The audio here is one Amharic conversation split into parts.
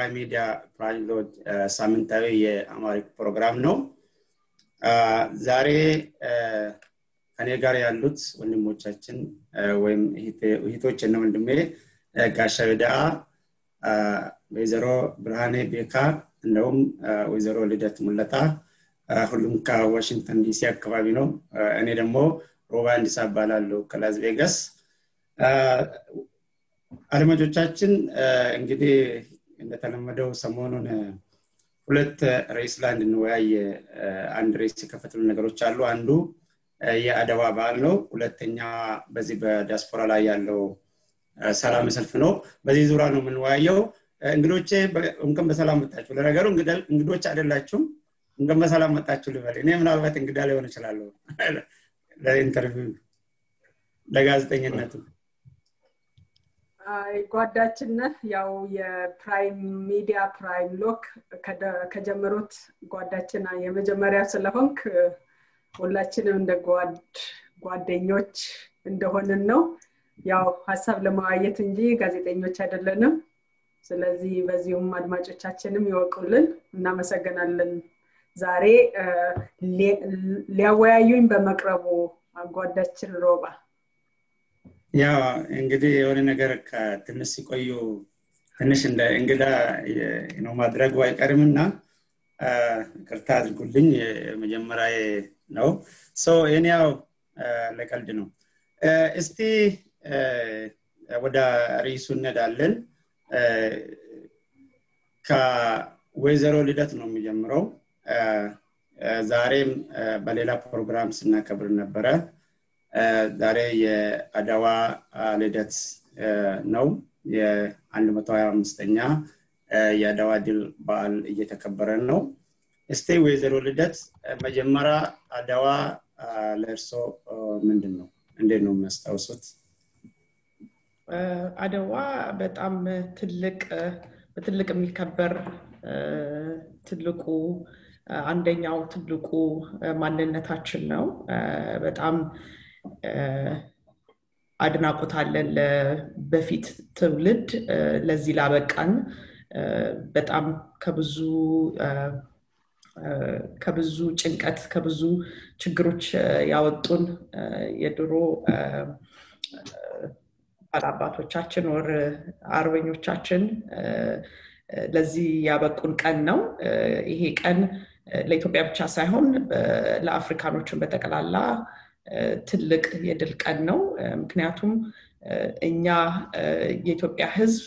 የፕራይም ሚዲያ ፕራይሎድ ሳምንታዊ የአማሪክ ፕሮግራም ነው ዛሬ ከኔ ጋር ያሉት ወንድሞቻችን ወይም እህቶችና ወንድሜ ጋሻ ዳአ ወይዘሮ ብርሃኔ ቤካ እንደውም ወይዘሮ ልደት ሙለታ ሁሉም ከዋሽንግተን ዲሲ አካባቢ ነው እኔ ደግሞ ሮባ እንዲሳ እባላለሁ ከላስ ቬጋስ አድማጮቻችን እንግዲህ እንደተለመደው ሰሞኑን ሁለት ሬስ ላይ እንድንወያይ አንድ ሬስ የከፈትሉ ነገሮች አሉ አንዱ የአደዋ በዓል ነው ሁለተኛ በዚህ በዲያስፖራ ላይ ያለው ሰላም ሰልፍ ነው በዚህ ዙሪያ ነው የምንወያየው እንግዶቼ እንከን በሰላም መጣችሁ ለነገሩ እንግዶች አይደላችሁም እንከን በሰላም መጣችሁ ልበል እኔ ምናልባት እንግዳ ሊሆን ይችላለሁ ለኢንተርቪው ለጋዜጠኝነቱ ጓዳችን ያው የፕራይም ሚዲያ ፕራይም ሎክ ከጀመሩት ጓዳችን የመጀመሪያ ስለሆንክ ሁላችንም እንደ ጓደኞች እንደሆንን ነው ያው ሀሳብ ለመዋየት እንጂ ጋዜጠኞች አይደለንም ስለዚህ በዚሁም አድማጮቻችንም ይወቁልን እናመሰግናለን ዛሬ ሊያወያዩኝ በመቅረቡ ጓዳችን ሮባ ያው እንግዲህ የሆነ ነገር ትንሽ ሲቆዩ ትንሽ እንደ እንግዳ ነው ማድረጉ አይቀርምና ቅርታ አድርጉልኝ መጀመሪያ ነው ይህን ያው ለቀልድ ነው እስቲ ወደ ርዕሱ እንሄዳለን ከወይዘሮ ልደት ነው የሚጀምረው ዛሬም በሌላ ፕሮግራም ስናከብር ነበረ ዛሬ የአደዋ ልደት ነው የ125ኛ የአደዋ ድል በዓል እየተከበረ ነው እስቲ ወይዘሮ ልደት መጀመሪያ አደዋ ለእርሶ ምንድን ነው እንዴት ነው የሚያስታውሱት አደዋ በጣም ትልቅ በትልቅ የሚከበር ትልቁ አንደኛው ትልቁ ማንነታችን ነው በጣም አድናቆት አለን በፊት ትውልድ ለዚህ ላበቃን በጣም ከብዙ ከብዙ ጭንቀት ከብዙ ችግሮች ያወጡን የድሮ ባላባቶቻችን ወር አርበኞቻችን ለዚህ ያበቁን ቀን ነው ይሄ ቀን ለኢትዮጵያ ብቻ ሳይሆን ለአፍሪካኖችን በጠቅላላ ትልቅ የድል ቀን ነው ምክንያቱም እኛ የኢትዮጵያ ህዝብ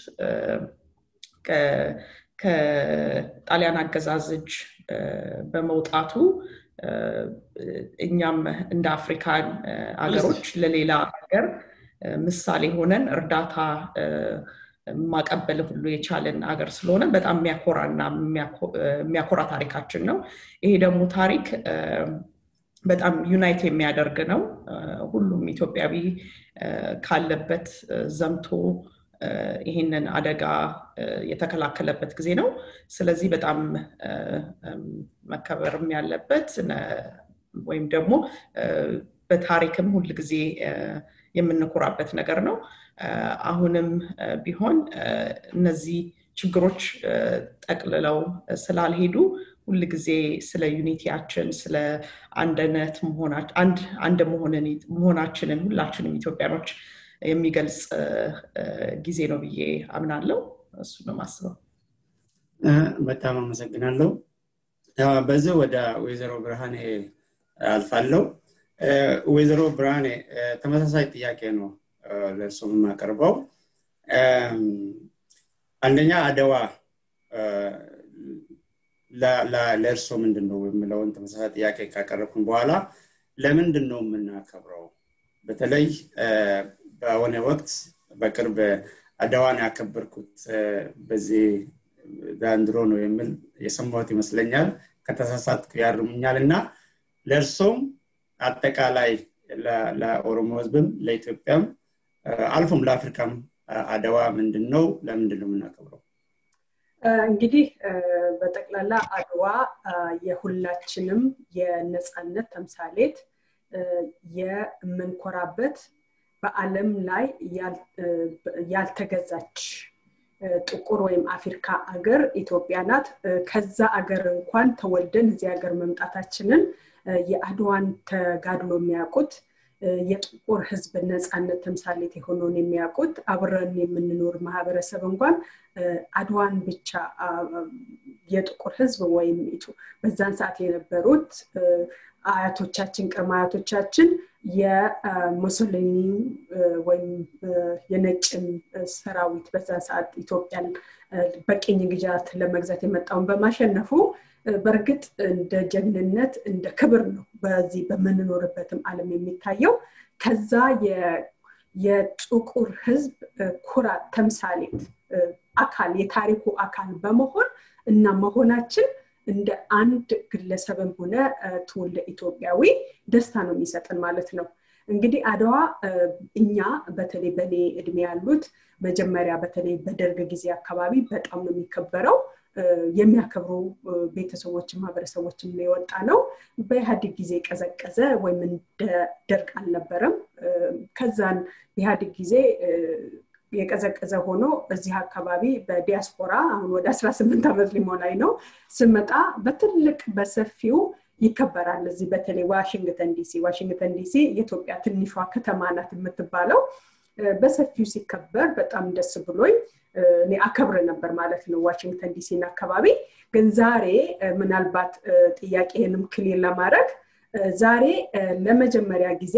ከጣሊያን አገዛዝ እጅ በመውጣቱ እኛም እንደ አፍሪካን አገሮች ለሌላ ሀገር ምሳሌ ሆነን እርዳታ ማቀበል ሁሉ የቻለን አገር ስለሆነ በጣም የሚያኮራና የሚያኮራ ታሪካችን ነው ይሄ ደግሞ ታሪክ በጣም ዩናይት የሚያደርግ ነው ሁሉም ኢትዮጵያዊ ካለበት ዘምቶ ይህንን አደጋ የተከላከለበት ጊዜ ነው ስለዚህ በጣም መከበርም ያለበት ወይም ደግሞ በታሪክም ሁል ጊዜ የምንኮራበት ነገር ነው አሁንም ቢሆን እነዚህ ችግሮች ጠቅልለው ስላልሄዱ ሁል ጊዜ ስለ ዩኒቲያችን ስለ አንድነት አንድ መሆናችንን ሁላችንም ኢትዮጵያኖች የሚገልጽ ጊዜ ነው ብዬ አምናለው እሱ ነው ማስበው በጣም አመሰግናለሁ በዚህ ወደ ወይዘሮ ብርሃኔ አልፋለው ወይዘሮ ብርሃኔ ተመሳሳይ ጥያቄ ነው ለእርሶ የማቀርበው አንደኛ አደዋ ለእርሶ ምንድን ነው የምለውን ተመሳሳይ ጥያቄ ካቀረብኩን በኋላ ለምንድን ነው የምናከብረው በተለይ በሆነ ወቅት በቅርብ አደዋን ያከበርኩት በዚህ ዘንድሮ ነው የሚል የሰማሁት ይመስለኛል ከተሳሳትኩ ያርሙኛል እና ለእርሶም አጠቃላይ ለኦሮሞ ህዝብም ለኢትዮጵያም አልፎም ለአፍሪካም አደዋ ምንድን ነው ለምንድን ነው የምናከብረው እንግዲህ በጠቅላላ አድዋ የሁላችንም የነፃነት ተምሳሌት የምንኮራበት በአለም ላይ ያልተገዛች ጥቁር ወይም አፍሪካ አገር ኢትዮጵያ ናት ከዛ አገር እንኳን ተወልደን እዚህ ሀገር መምጣታችንን የአድዋን ተጋድሎ የሚያውቁት የጥቁር ህዝብ ነፃነት ተምሳሌት የሆነውን የሚያውቁት አብረን የምንኖር ማህበረሰብ እንኳን አድዋን ብቻ የጥቁር ህዝብ ወይም በዛን ሰዓት የነበሩት አያቶቻችን ቅድመ አያቶቻችን የሙሶሊኒ ወይም የነጭን ሰራዊት በዛን ሰዓት ኢትዮጵያን በቅኝ ግዛት ለመግዛት የመጣውን በማሸነፉ በእርግጥ እንደ ጀግንነት እንደ ክብር ነው በዚህ በምንኖርበትም አለም የሚታየው ከዛ የጥቁር ህዝብ ኩራት ተምሳሌት አካል የታሪኩ አካል በመሆን እና መሆናችን እንደ አንድ ግለሰብም ሆነ ትውልደ ኢትዮጵያዊ ደስታ ነው የሚሰጥን ማለት ነው እንግዲህ አድዋ እኛ በተለይ በእኔ እድሜ ያሉት መጀመሪያ በተለይ በደርግ ጊዜ አካባቢ በጣም ነው የሚከበረው የሚያከብሩ ቤተሰቦችን ማህበረሰቦችን የወጣ ነው በኢህአዲግ ጊዜ ቀዘቀዘ ወይም እንደ ደርግ አልነበረም ከዛን ኢህአዲግ ጊዜ የቀዘቀዘ ሆኖ እዚህ አካባቢ በዲያስፖራ አሁን ወደ 18 ዓመት ሊሞላኝ ነው ስመጣ በትልቅ በሰፊው ይከበራል እዚህ በተለይ ዋሽንግተን ዲሲ ዋሽንግተን ዲሲ የኢትዮጵያ ትንሿ ከተማ ናት የምትባለው በሰፊው ሲከበር በጣም ደስ ብሎኝ እኔ አከብር ነበር ማለት ነው ዋሽንግተን ዲሲን አካባቢ ግን ዛሬ ምናልባት ጥያቄህንም ክሊር ለማድረግ ዛሬ ለመጀመሪያ ጊዜ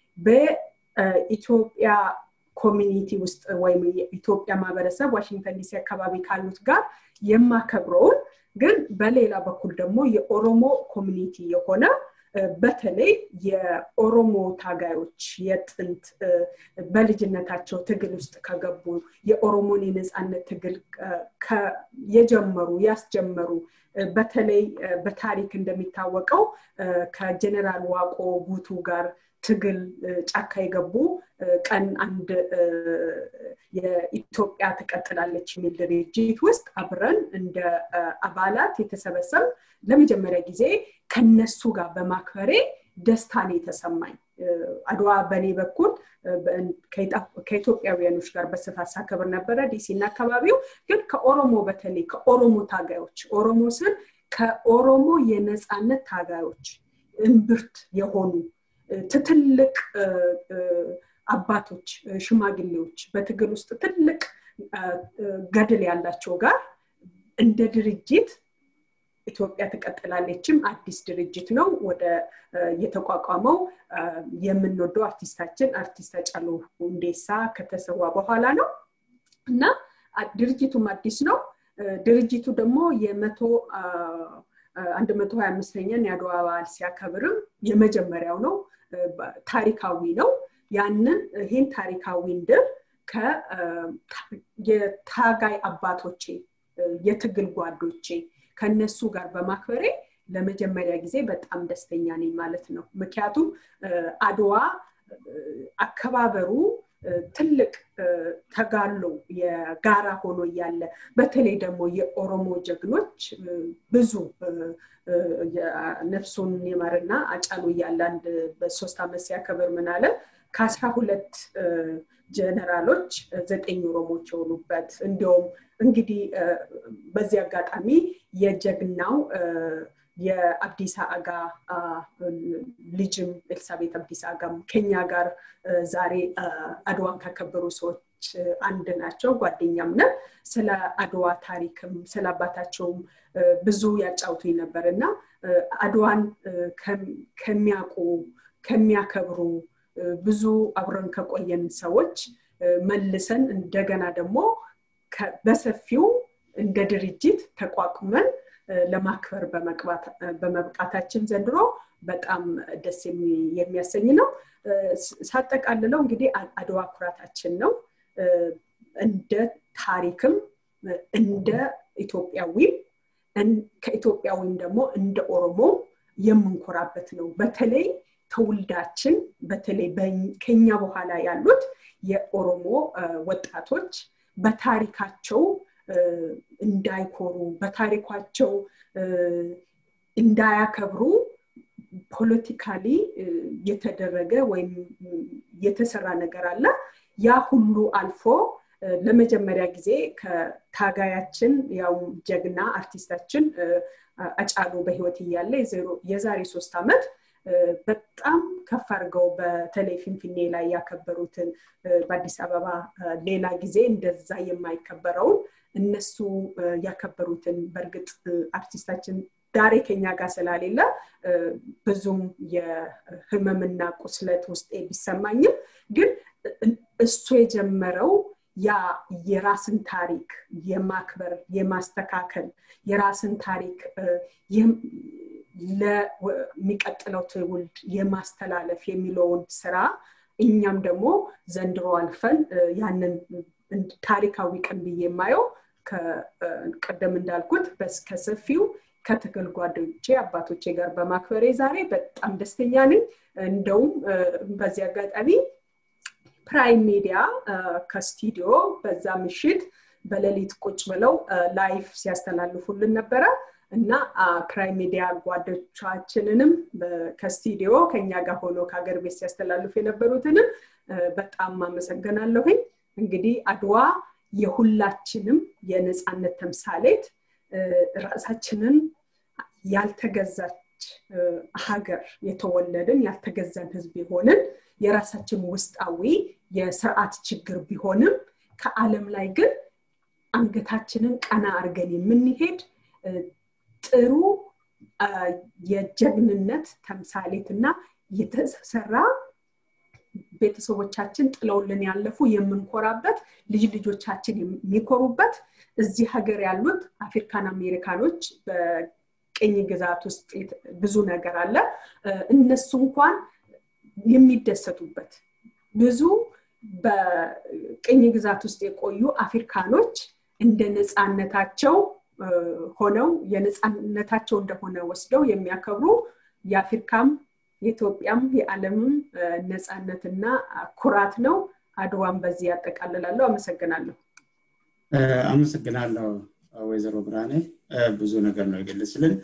በኢትዮጵያ ኮሚኒቲ ውስጥ ወይም የኢትዮጵያ ማህበረሰብ ዋሽንግተን ዲሲ አካባቢ ካሉት ጋር የማከብረውን ግን በሌላ በኩል ደግሞ የኦሮሞ ኮሚኒቲ የሆነ በተለይ የኦሮሞ ታጋዮች የጥንት በልጅነታቸው ትግል ውስጥ ከገቡ የኦሮሞን የነፃነት ትግል የጀመሩ ያስጀመሩ በተለይ በታሪክ እንደሚታወቀው ከጀኔራል ዋቆ ጉቱ ጋር ትግል ጫካ የገቡ ቀን አንድ የኢትዮጵያ ትቀጥላለች የሚል ድርጅት ውስጥ አብረን እንደ አባላት የተሰበሰብ ለመጀመሪያ ጊዜ ከነሱ ጋር በማክበሬ ደስታን የተሰማኝ አድዋ በእኔ በኩል ከኢትዮጵያውያኖች ጋር በስፋት ሳከብር ነበረ ዲሲና አካባቢው ግን ከኦሮሞ በተለይ ከኦሮሞ ታጋዮች ኦሮሞ ስል ከኦሮሞ የነፃነት ታጋዮች እምብርት የሆኑ ትትልቅ አባቶች ሽማግሌዎች በትግል ውስጥ ትልቅ ገድል ያላቸው ጋር እንደ ድርጅት ኢትዮጵያ ትቀጥላለችም አዲስ ድርጅት ነው ወደ የተቋቋመው የምንወደው አርቲስታችን አርቲስት አጫሉ ሁንዴሳ ከተሰዋ በኋላ ነው እና ድርጅቱም አዲስ ነው ድርጅቱ ደግሞ የመቶ አንድ መቶ ሀያ አምስተኛን የአድዋ በዓል ሲያከብርም የመጀመሪያው ነው ታሪካዊ ነው ያንን ይህን ታሪካዊ ድል የታጋይ አባቶቼ የትግል ጓዶቼ ከነሱ ጋር በማክበሬ ለመጀመሪያ ጊዜ በጣም ደስተኛ ነኝ ማለት ነው ምክንያቱም አድዋ አከባበሩ ትልቅ ተጋሎ የጋራ ሆኖ እያለ በተለይ ደግሞ የኦሮሞ ጀግኖች ብዙ ነፍሱን ይመርና አጫሉ እያለ አንድ በሶስት ዓመት ሲያከብር ምን አለ ከአስራ ሁለት ጀነራሎች ዘጠኝ ኦሮሞች የሆኑበት እንዲሁም እንግዲህ በዚህ አጋጣሚ የጀግናው የአብዲሳ አጋ ልጅም ኤልሳቤት አብዲሳ አጋም ከኛ ጋር ዛሬ አድዋን ካከበሩ ሰዎች አንድ ናቸው ጓደኛም ነ ስለ አድዋ ታሪክም ስለ አባታቸውም ብዙ ያጫውቱኝ ነበር እና አድዋን ከሚያውቁ ከሚያከብሩ ብዙ አብረን ከቆየን ሰዎች መልሰን እንደገና ደግሞ በሰፊው እንደ ድርጅት ተቋቁመን ለማክበር በመብቃታችን ዘንድሮ በጣም ደስ የሚያሰኝ ነው ሳጠቃልለው እንግዲህ አድዋ ኩራታችን ነው እንደ ታሪክም እንደ ኢትዮጵያዊም ከኢትዮጵያዊም ደግሞ እንደ ኦሮሞ የምንኮራበት ነው በተለይ ትውልዳችን በተለይ ከኛ በኋላ ያሉት የኦሮሞ ወጣቶች በታሪካቸው እንዳይኮሩ በታሪኳቸው እንዳያከብሩ ፖለቲካሊ የተደረገ ወይም የተሰራ ነገር አለ ያ ሁሉ አልፎ ለመጀመሪያ ጊዜ ከታጋያችን ያው ጀግና አርቲስታችን አጫሉ በህይወት እያለ የዛሬ ሶስት ዓመት በጣም ከፍ አድርገው በተለይ ፊንፊኔ ላይ ያከበሩትን በአዲስ አበባ ሌላ ጊዜ እንደዛ የማይከበረውን እነሱ ያከበሩትን በእርግጥ አርቲስታችን ዳሬ ከኛ ጋር ስላሌለ ብዙም የህመምና ቁስለት ውስጤ ቢሰማኝም ግን እሱ የጀመረው ያ የራስን ታሪክ የማክበር የማስተካከል የራስን ታሪክ ለሚቀጥለው ትውልድ የማስተላለፍ የሚለውን ስራ እኛም ደግሞ ዘንድሮ አልፈን ያንን ታሪካዊ ቀን ብዬ የማየው ቀደም እንዳልኩት ከሰፊው ከትግል ጓደኞቼ አባቶቼ ጋር በማክበሬ ዛሬ በጣም ደስተኛ ነኝ እንደውም በዚህ አጋጣሚ ፕራይም ሚዲያ ከስቱዲዮ በዛ ምሽት በሌሊት ቁጭ ብለው ላይፍ ሲያስተላልፉልን ነበረ እና ፕራይም ሚዲያ ጓዶቻችንንም ከስቱዲዮ ከኛ ጋር ሆኖ ከሀገር ቤት ሲያስተላልፉ የነበሩትንም በጣም አመሰግናለሁኝ እንግዲህ አድዋ የሁላችንም የነፃነት ተምሳሌት ራሳችንን ያልተገዛች ሀገር የተወለድን ያልተገዛን ህዝብ የሆንን የራሳችን ውስጣዊ የስርዓት ችግር ቢሆንም ከዓለም ላይ ግን አንገታችንን ቀና አድርገን የምንሄድ ጥሩ የጀግንነት ተምሳሌት እና የተሰራ ቤተሰቦቻችን ጥለውልን ያለፉ የምንኮራበት ልጅ ልጆቻችን የሚኮሩበት እዚህ ሀገር ያሉት አፍሪካን አሜሪካኖች በቅኝ ግዛት ውስጥ ብዙ ነገር አለ እነሱ እንኳን የሚደሰቱበት ብዙ በቅኝ ግዛት ውስጥ የቆዩ አፍሪካኖች እንደ ነፃነታቸው ሆነው የነፃነታቸው እንደሆነ ወስደው የሚያከብሩ የአፍሪካም የኢትዮጵያም የዓለምም ነፃነትና ኩራት ነው አድዋን በዚህ ያጠቃልላለሁ አመሰግናለሁ አመሰግናለሁ ወይዘሮ ብርሃኔ ብዙ ነገር ነው የገለጽልን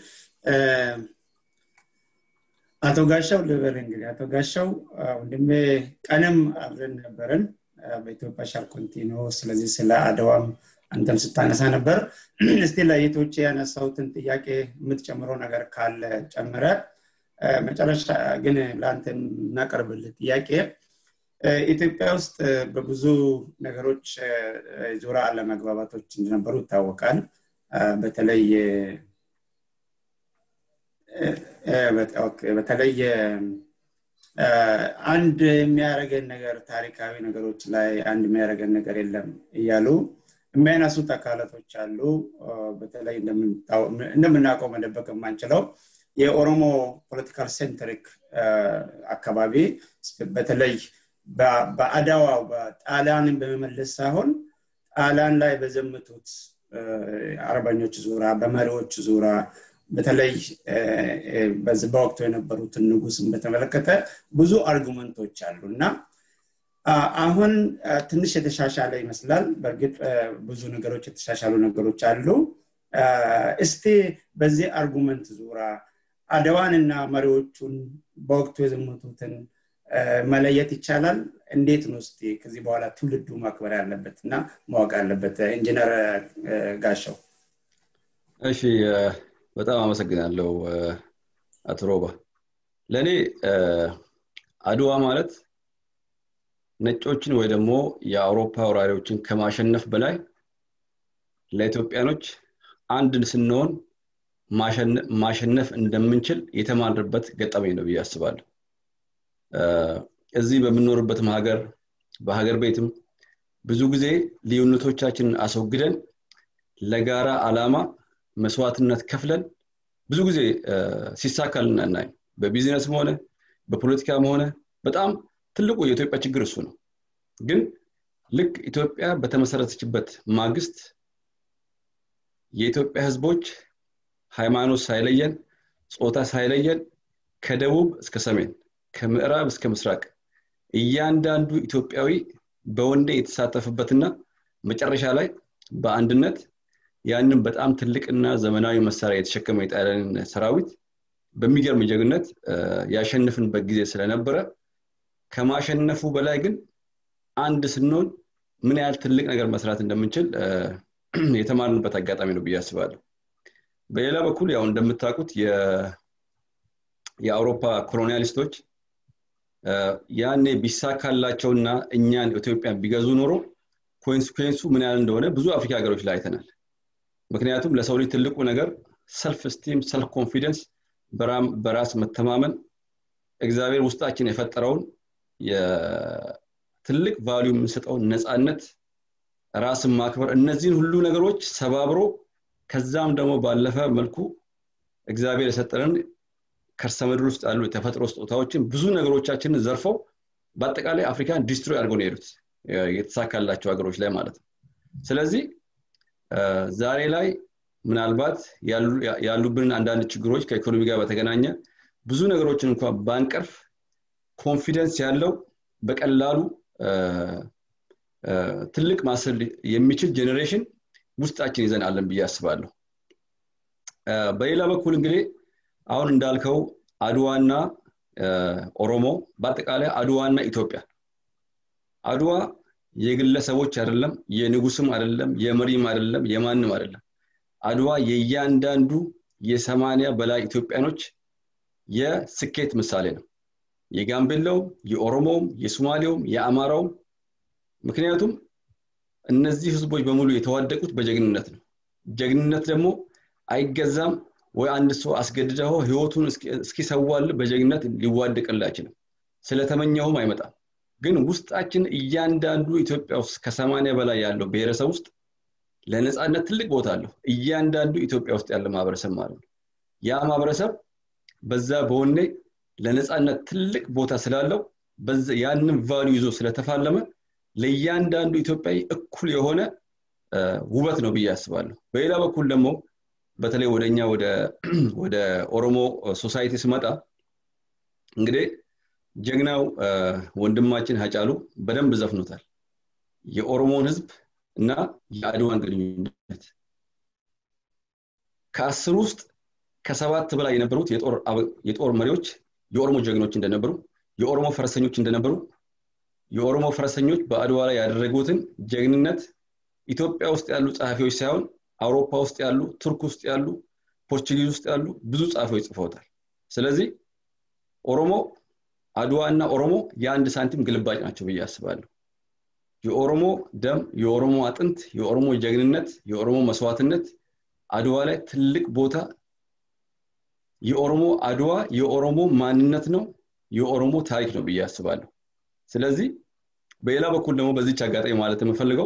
አቶ ጋሻው ልበል እንግዲህ አቶ ጋሻው ወንድሜ ቀንም አብረን ነበረን በኢትዮጵያ ሻር ኮንቲኖ ስለዚህ ስለ አድዋም አንተም ስታነሳ ነበር እስቲ ለይቶቼ ያነሳውትን ጥያቄ የምትጨምረው ነገር ካለ ጨምረ መጨረሻ ግን ለአንተ እናቀርብልህ ጥያቄ ኢትዮጵያ ውስጥ በብዙ ነገሮች ዙሪያ አለመግባባቶች እንደነበሩ ይታወቃል በተለይ በተለይ አንድ የሚያደረገን ነገር ታሪካዊ ነገሮች ላይ አንድ የሚያደረገን ነገር የለም እያሉ የሚያነሱት አካላቶች አሉ በተለይ እንደምናውቀው መደበቅ የማንችለው የኦሮሞ ፖለቲካል ሴንትሪክ አካባቢ በተለይ በአዳዋው በጣሊያንን በመመለስ ሳይሆን ጣሊያን ላይ በዘመቱት አርበኞች ዙራ በመሪዎች ዙራ በተለይ በወቅቱ የነበሩትን ንጉስን በተመለከተ ብዙ አርጉመንቶች አሉ እና አሁን ትንሽ የተሻሻለ ይመስላል በእርግጥ ብዙ ነገሮች የተሻሻሉ ነገሮች አሉ እስቲ በዚህ አርጉመንት ዙራ አድዋንና መሪዎቹን በወቅቱ የዘመቱትን መለየት ይቻላል እንዴት ነው እስቲ ከዚህ በኋላ ትውልዱ ማክበር ያለበት እና ማወቅ ያለበት ኢንጂነር ጋሻው እሺ በጣም አመሰግናለሁ አቶ ሮባ ለእኔ አድዋ ማለት ነጮችን ወይ ደግሞ የአውሮፓ ወራሪዎችን ከማሸነፍ በላይ ለኢትዮጵያኖች አንድን ስንሆን ማሸነፍ እንደምንችል የተማርበት ገጠመኝ ነው ብዬ አስባለሁ እዚህ በምንኖርበትም ሀገር በሀገር ቤትም ብዙ ጊዜ ልዩነቶቻችንን አስወግደን ለጋራ አላማ መስዋዕትነት ከፍለን ብዙ ጊዜ ሲሳካልን እናይ በቢዝነስም ሆነ በፖለቲካም ሆነ በጣም ትልቁ የኢትዮጵያ ችግር እሱ ነው ግን ልክ ኢትዮጵያ በተመሰረተችበት ማግስት የኢትዮጵያ ህዝቦች ሃይማኖት ሳይለየን ጾታ ሳይለየን ከደቡብ እስከ ሰሜን ከምዕራብ እስከ ምስራቅ እያንዳንዱ ኢትዮጵያዊ በወንዴ የተሳተፈበትና መጨረሻ ላይ በአንድነት ያንን በጣም ትልቅና ዘመናዊ መሳሪያ የተሸከመ የጣሊያንን ሰራዊት በሚገርም ጀግነት ያሸንፍንበት ጊዜ ስለነበረ ከማሸነፉ በላይ ግን አንድ ስንሆን ምን ያህል ትልቅ ነገር መስራት እንደምንችል የተማርንበት አጋጣሚ ነው ብዬ አስባለሁ በሌላ በኩል ያው እንደምታውቁት የአውሮፓ ኮሎኒያሊስቶች ያኔ ቢሳካላቸውና እኛን ኢትዮጵያ ቢገዙ ኖሮ ኮንስኩንሱ ምን ያህል እንደሆነ ብዙ አፍሪካ ሀገሮች ላይ አይተናል ምክንያቱም ለሰው ልጅ ትልቁ ነገር ሰልፍ ስቲም ሰልፍ ኮንፊደንስ በራስ መተማመን እግዚአብሔር ውስጣችን የፈጠረውን ትልቅ ቫሊዩ የምንሰጠውን ነፃነት ራስን ማክበር እነዚህን ሁሉ ነገሮች ሰባብሮ ከዛም ደግሞ ባለፈ መልኩ እግዚአብሔር የሰጠንን ከርሰ ምድር ውስጥ ያሉ የተፈጥሮ ስጦታዎችን ብዙ ነገሮቻችንን ዘርፈው በአጠቃላይ አፍሪካን ዲስትሮይ አድርገው ነው የሄዱት የተሳካላቸው ሀገሮች ላይ ማለት ነው ስለዚህ ዛሬ ላይ ምናልባት ያሉብንን አንዳንድ ችግሮች ከኢኮኖሚ ጋር በተገናኘ ብዙ ነገሮችን እንኳን ባንቀርፍ ኮንፊደንስ ያለው በቀላሉ ትልቅ ማሰል የሚችል ጄኔሬሽን ውስጣችን ይዘን አለን ብዬ አስባለሁ በሌላ በኩል እንግዲህ አሁን እንዳልከው አድዋና ኦሮሞ በአጠቃላይ አድዋና ኢትዮጵያ አድዋ የግለሰቦች አይደለም የንጉስም አይደለም የመሪም አይደለም የማንም አይደለም አድዋ የእያንዳንዱ የሰማኒያ በላይ ኢትዮጵያኖች የስኬት ምሳሌ ነው የጋምቤላውም የኦሮሞውም የሶማሌውም የአማራውም ምክንያቱም እነዚህ ህዝቦች በሙሉ የተዋደቁት በጀግንነት ነው ጀግንነት ደግሞ አይገዛም ወይ አንድ ሰው አስገድደው ህይወቱን እስኪሰዋል በጀግነት ሊዋደቅል አይችልም ስለተመኘውም አይመጣም ግን ውስጣችን እያንዳንዱ ኢትዮጵያ ውስጥ ከሰማኒያ በላይ ያለው ብሔረሰብ ውስጥ ለነፃነት ትልቅ ቦታ አለው እያንዳንዱ ኢትዮጵያ ውስጥ ያለ ማህበረሰብ ማለት ነው ያ ማህበረሰብ በዛ በወኔ ለነፃነት ትልቅ ቦታ ስላለው ያንን ቫሉ ይዞ ስለተፋለመ ለእያንዳንዱ ኢትዮጵያዊ እኩል የሆነ ውበት ነው ብዬ አስባለሁ በሌላ በኩል ደግሞ በተለይ ወደኛ ወደ ኦሮሞ ሶሳይቲ ስመጣ እንግዲህ ጀግናው ወንድማችን ሀጫሉ በደንብ ዘፍኖታል የኦሮሞን ህዝብ እና የአድዋን ግንኙነት ከአስር ውስጥ ከሰባት በላይ የነበሩት የጦር መሪዎች የኦሮሞ ጀግኖች እንደነበሩ የኦሮሞ ፈረሰኞች እንደነበሩ የኦሮሞ ፈረሰኞች በአድዋ ላይ ያደረጉትን ጀግንነት ኢትዮጵያ ውስጥ ያሉ ጸሐፊዎች ሳይሆን አውሮፓ ውስጥ ያሉ ቱርክ ውስጥ ያሉ ፖርቹጊዝ ውስጥ ያሉ ብዙ ጸሐፊዎች ጽፈውታል ስለዚህ ኦሮሞ አድዋ እና ኦሮሞ የአንድ ሳንቲም ግልባጭ ናቸው ብዬ አስባለሁ የኦሮሞ ደም የኦሮሞ አጥንት የኦሮሞ ጀግንነት የኦሮሞ መስዋዕትነት አድዋ ላይ ትልቅ ቦታ የኦሮሞ አድዋ የኦሮሞ ማንነት ነው የኦሮሞ ታሪክ ነው ብዬ አስባለሁ ስለዚህ በሌላ በኩል ደግሞ በዚች አጋጣሚ ማለት የምፈልገው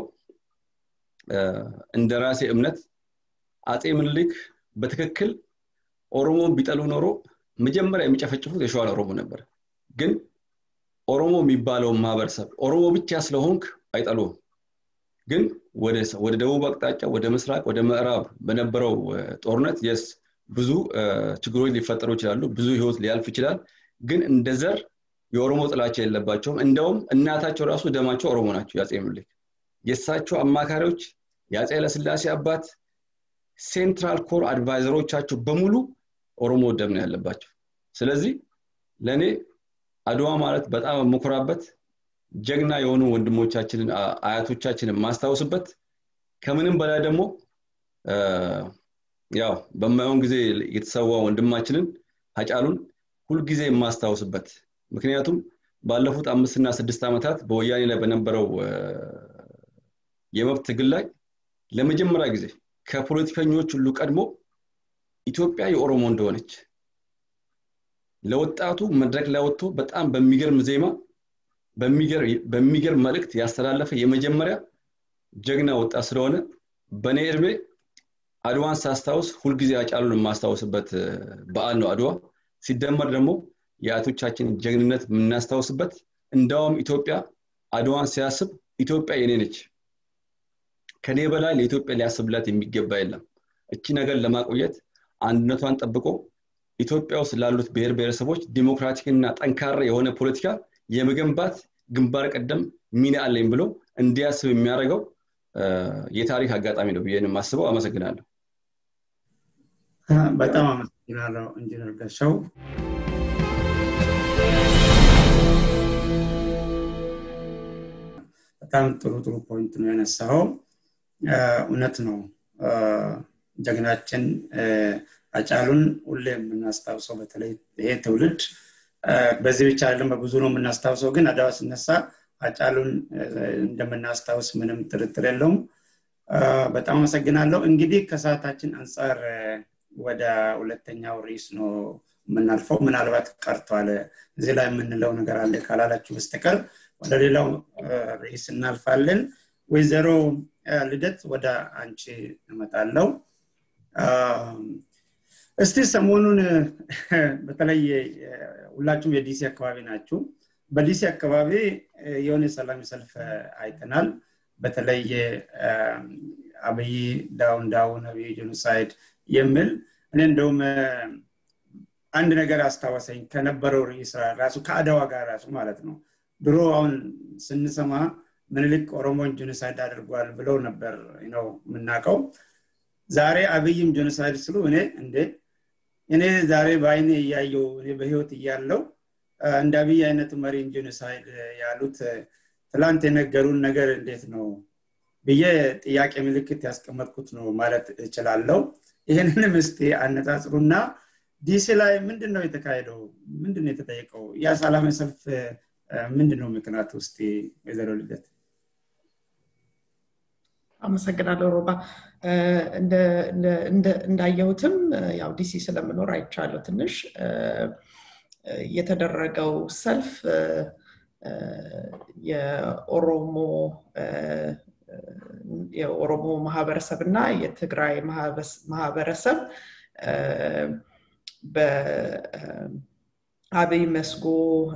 እንደ ራሴ እምነት አፄ ምኒልክ በትክክል ኦሮሞን ቢጠሉ ኖሮ መጀመሪያ የሚጨፈጭፉት የሸዋን ኦሮሞ ነበር ግን ኦሮሞ የሚባለውን ማህበረሰብ ኦሮሞ ብቻ ስለሆንክ አይጠሉም ግን ወደ ደቡብ አቅጣጫ ወደ ምስራቅ ወደ ምዕራብ በነበረው ጦርነት የስ ብዙ ችግሮች ሊፈጠሩ ይችላሉ ብዙ ህይወት ሊያልፍ ይችላል ግን እንደ ዘር የኦሮሞ ጥላቻ የለባቸውም እንደውም እናታቸው ራሱ ደማቸው ኦሮሞ ናቸው የአፄ ምኒልክ የእሳቸው አማካሪዎች የአፄ ኃይለስላሴ አባት ሴንትራል ኮር አድቫይዘሮቻቸው በሙሉ ኦሮሞ ደም ነው ያለባቸው ስለዚህ ለእኔ አድዋ ማለት በጣም የምኮራበት ጀግና የሆኑ ወንድሞቻችንን አያቶቻችንን ማስታወስበት ከምንም በላይ ደግሞ ያው በማየውን ጊዜ የተሰዋ ወንድማችንን ሀጫሉን ሁልጊዜ የማስታወስበት ምክንያቱም ባለፉት አምስትና ስድስት ዓመታት በወያኔ ላይ በነበረው የመብት ትግል ላይ ለመጀመሪያ ጊዜ ከፖለቲከኞች ሁሉ ቀድሞ ኢትዮጵያ የኦሮሞ እንደሆነች ለወጣቱ መድረክ ላይ ወጥቶ በጣም በሚገርም ዜማ በሚገርም መልእክት ያስተላለፈ የመጀመሪያ ጀግና ወጣት ስለሆነ በእኔ እድሜ አድዋን ሳስታውስ ሁልጊዜ አጫሉን የማስታውስበት በዓል ነው አድዋ ሲደመር ደግሞ የአያቶቻችን ጀግንነት የምናስታውስበት እንዳውም ኢትዮጵያ አድዋን ሲያስብ ኢትዮጵያ የኔ ነች ከኔ በላይ ለኢትዮጵያ ሊያስብላት የሚገባ የለም እቺ ነገር ለማቆየት አንድነቷን ጠብቆ ኢትዮጵያ ውስጥ ላሉት ብሔር ብሔረሰቦች ዲሞክራቲክና ጠንካራ የሆነ ፖለቲካ የመገንባት ግንባር ቀደም ሚና አለኝ ብሎ እንዲያስብ የሚያደርገው የታሪክ አጋጣሚ ነው ብዬ የማስበው አመሰግናለሁ በጣም አመሰግናለሁ ኢንጂነር ገሻው በጣም ጥሩ ጥሩ ፖይንት ነው ያነሳኸው እውነት ነው ጀግናችን አጫሉን ሁሌ የምናስታውሰው በተለይ ይሄ ትውልድ በዚህ ብቻ አይደለም በብዙ ነው የምናስታውሰው ግን አድዋ ሲነሳ አጫሉን እንደምናስታውስ ምንም ጥርጥር የለውም በጣም አመሰግናለሁ እንግዲህ ከሰዓታችን አንጻር ወደ ሁለተኛው ርዕስ ነው የምናልፈው ምናልባት ቀርቷል እዚህ ላይ የምንለው ነገር አለ ካላላችሁ በስተቀር ወደ ሌላው ርዕስ እናልፋለን ወይዘሮ ልደት ወደ አንቺ እመጣለው እስቲ ሰሞኑን በተለይ ሁላችሁም የዲሲ አካባቢ ናችሁ በዲሲ አካባቢ የሆነ ሰላም ሰልፍ አይተናል በተለይ አብይ ዳውን ዳውን አብይ ጄኖሳይድ የሚል እኔ እንደውም አንድ ነገር አስታወሰኝ ከነበረው ርዕስ ራሱ ከአደዋ ጋር ራሱ ማለት ነው ድሮ አሁን ስንሰማ ምንልክ ኦሮሞን ጄኖሳይድ አድርጓል ብለው ነበር ነው የምናውቀው ዛሬ አብይም ጄኖሳይድ ስሉ እኔ እንዴ እኔ ዛሬ በአይኔ እያየው እኔ በህይወት እያለው እንደ አብይ አይነት መሪን ጄኖሳይድ ያሉት ትላንት የነገሩን ነገር እንዴት ነው ብዬ ጥያቄ ምልክት ያስቀመጥኩት ነው ማለት እችላለሁ ይህንንም እስቲ አነጻጽሩና ዲሲ ላይ ምንድን ነው የተካሄደው ምንድን ነው የተጠየቀው ያ ሰላማዊ ሰልፍ ምንድን ነው ምክንያቱ ውስጥ ወይዘሮ ልደት አመሰግናለሁ ሮባ እንዳየሁትም ያው ዲሲ ስለምኖር አይቻለሁ ትንሽ የተደረገው ሰልፍ የኦሮሞ የኦሮሞ ማህበረሰብ እና የትግራይ ማህበረሰብ በአብይ መስጎ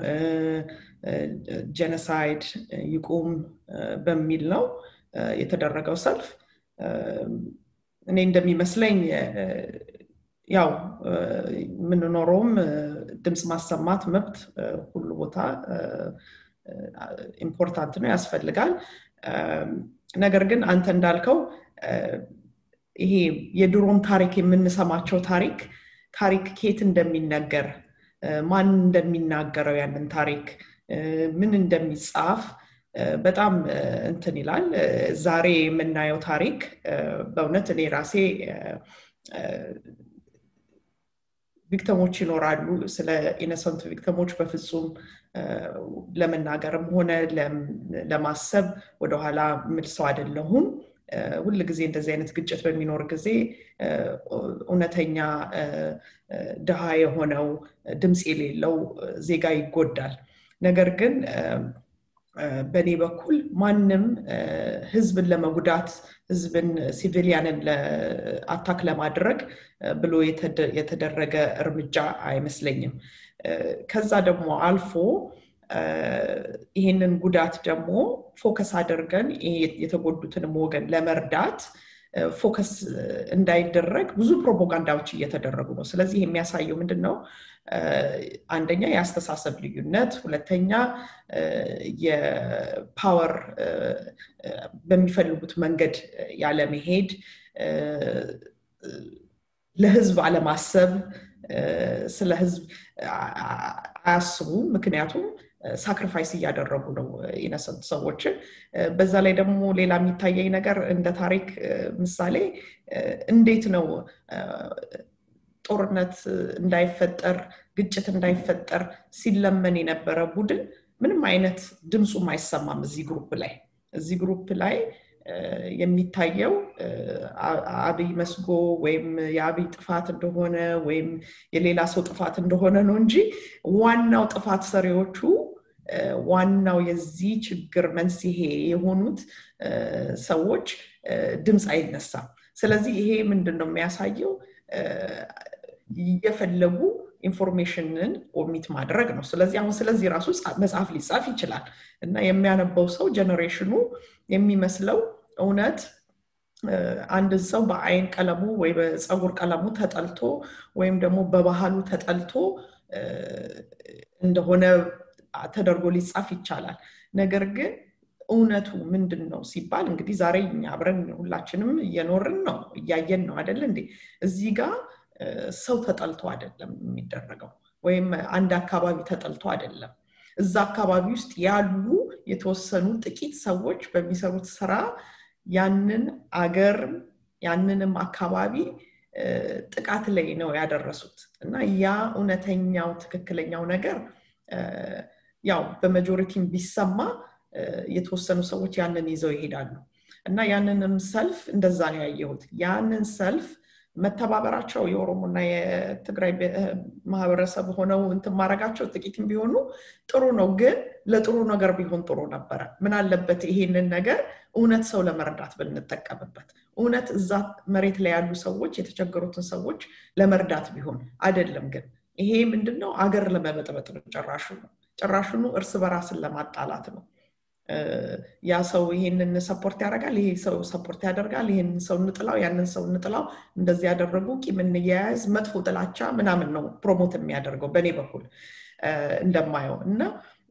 ጀነሳይድ ይቁም በሚል ነው የተደረገው ሰልፍ እኔ እንደሚመስለኝ ያው የምንኖረውም ድምፅ ማሰማት መብት ሁሉ ቦታ ኢምፖርታንት ነው ያስፈልጋል ነገር ግን አንተ እንዳልከው ይሄ የድሮም ታሪክ የምንሰማቸው ታሪክ ታሪክ ኬት እንደሚነገር ማን እንደሚናገረው ያንን ታሪክ ምን እንደሚጻፍ በጣም እንትን ይላል ዛሬ የምናየው ታሪክ በእውነት እኔ ራሴ ቪክተሞች ይኖራሉ ስለ ኢነሰንት ቪክተሞች በፍጹም ለመናገርም ሆነ ለማሰብ ወደኋላ ምል ሰው አይደለሁም ሁል ጊዜ እንደዚህ አይነት ግጭት በሚኖር ጊዜ እውነተኛ ድሃ የሆነው ድምፅ የሌለው ዜጋ ይጎዳል ነገር ግን በእኔ በኩል ማንም ህዝብን ለመጉዳት ህዝብን ሲቪሊያንን አታክ ለማድረግ ብሎ የተደረገ እርምጃ አይመስለኝም ከዛ ደግሞ አልፎ ይህንን ጉዳት ደግሞ ፎከስ አድርገን የተጎዱትንም ወገን ለመርዳት ፎከስ እንዳይደረግ ብዙ ፕሮፓጋንዳዎች እየተደረጉ ነው ስለዚህ የሚያሳየው ምንድን ነው አንደኛ የአስተሳሰብ ልዩነት ሁለተኛ የፓወር በሚፈልጉት መንገድ ያለመሄድ ለህዝብ አለማሰብ ስለ ህዝብ አያስቡም ምክንያቱም ሳክሪፋይስ እያደረጉ ነው ኢነሰንት ሰዎችን በዛ ላይ ደግሞ ሌላ የሚታየኝ ነገር እንደ ታሪክ ምሳሌ እንዴት ነው ጦርነት እንዳይፈጠር ግጭት እንዳይፈጠር ሲለመን የነበረ ቡድን ምንም አይነት ድምፁም አይሰማም እዚህ ግሩፕ ላይ እዚህ ግሩፕ ላይ የሚታየው አብይ መስጎ ወይም የአብይ ጥፋት እንደሆነ ወይም የሌላ ሰው ጥፋት እንደሆነ ነው እንጂ ዋናው ጥፋት ሰሪዎቹ ዋናው የዚህ ችግር መንስሄ የሆኑት ሰዎች ድምፅ አይነሳም ስለዚህ ይሄ ምንድን ነው የሚያሳየው እየፈለጉ ኢንፎርሜሽንን ኦሚት ማድረግ ነው ስለዚህ አሁን ስለዚህ ራሱ መጽሐፍ ሊጻፍ ይችላል እና የሚያነበው ሰው ጀኔሬሽኑ የሚመስለው እውነት አንድ ሰው በአይን ቀለሙ ወይ በፀጉር ቀለሙ ተጠልቶ ወይም ደግሞ በባህሉ ተጠልቶ እንደሆነ ተደርጎ ሊጻፍ ይቻላል ነገር ግን እውነቱ ምንድን ነው ሲባል እንግዲህ ዛሬ እኛ አብረን ሁላችንም እየኖርን ነው እያየን ነው አደለ እንዴ እዚህ ጋር ሰው ተጠልቶ አይደለም የሚደረገው ወይም አንድ አካባቢ ተጠልቶ አይደለም እዛ አካባቢ ውስጥ ያሉ የተወሰኑ ጥቂት ሰዎች በሚሰሩት ስራ ያንን አገር ያንንም አካባቢ ጥቃት ላይ ነው ያደረሱት እና ያ እውነተኛው ትክክለኛው ነገር ያው በመጆሪቲም ቢሰማ የተወሰኑ ሰዎች ያንን ይዘው ይሄዳሉ እና ያንንም ሰልፍ እንደዛ ነው ያየሁት ያንን ሰልፍ መተባበራቸው የኦሮሞና የትግራይ ማህበረሰብ ሆነው እንትን ማድረጋቸው ጥቂትም ቢሆኑ ጥሩ ነው ግን ለጥሩ ነገር ቢሆን ጥሩ ነበረ ምን አለበት ይሄንን ነገር እውነት ሰው ለመርዳት ብንጠቀምበት እውነት እዛ መሬት ላይ ያሉ ሰዎች የተቸገሩትን ሰዎች ለመርዳት ቢሆን አይደለም ግን ይሄ ምንድነው አገር ለመበጥበጥ ነው ጭራሹ ነው ጭራሹኑ እርስ በራስን ለማጣላት ነው ያ ሰው ይሄንን ሰፖርት ያደርጋል ይሄ ሰው ሰፖርት ያደርጋል ይሄንን ሰው እንጥላው ያንን ሰው እንጥላው እንደዚህ ያደረጉ ቂም እንያያዝ መጥፎ ጥላቻ ምናምን ነው ፕሮሞት የሚያደርገው በእኔ በኩል እንደማየው እና